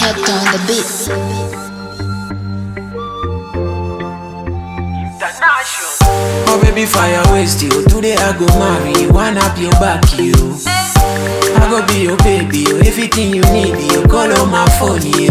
kept on the beat. Oh baby fire waste you Today I go marry you One up your back you I go be your baby you Everything you need you Call on my phone you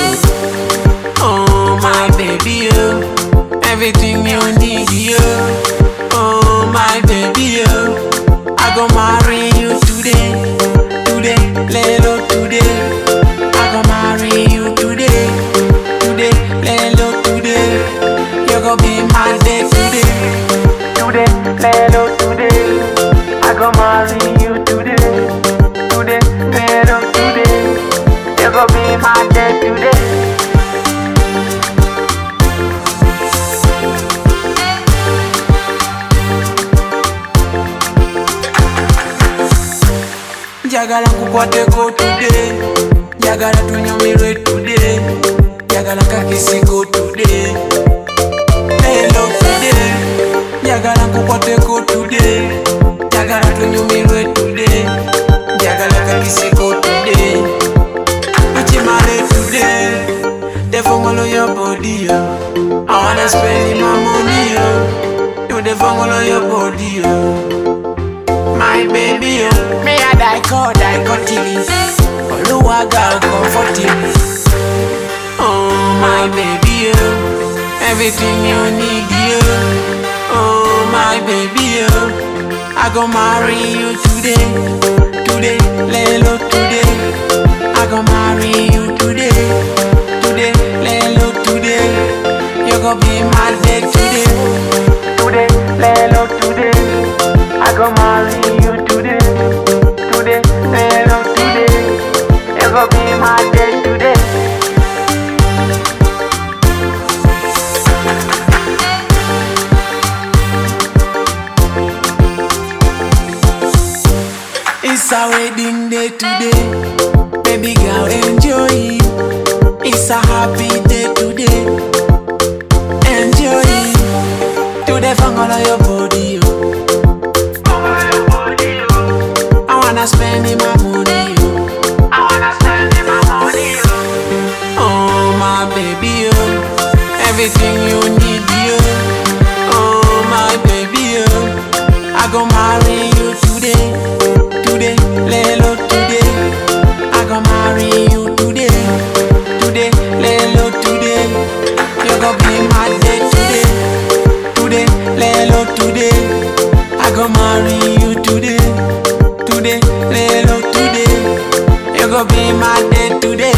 Oh my baby you Everything you need you Oh my baby you I go marry you today Today, lelo today I go marry you today Today, lelo today You go be my day today Today, lelo today I go marry you today Today, lelo today You go be my day today njagala nkukwateko today njagala tunyumirwe today njagala kakisiko today lelo today njagala nkukwateko today njagala tunyumirwe today njagala kakisiko today tukimale today defongolo your body yo I wanna spend my money yo you defongolo your body yo my baby, oh Me a die call, die cutting Oluwaga comforting Oh my baby, oh Everything you need, you Oh my baby, oh I go marry you today Today, lelo today I go marry you today Today, lelo today You go be my day today Today, lelo today I go marry you today, today, hello today. You go be my day today. It's a wedding day today, baby girl enjoy it. It's a happy day today, enjoy it. Today, fangala your body, oh. I wanna spend in my money, yo. I wanna spend in my money, yo. Oh my baby, yo. Everything you need, yo. Oh my baby, yo. I go marry you today, today, lelo today. I go marry you today, today, lelo today. You go be my day today, today, lelo today. I go marry you today today, lelo today. You go be my day today.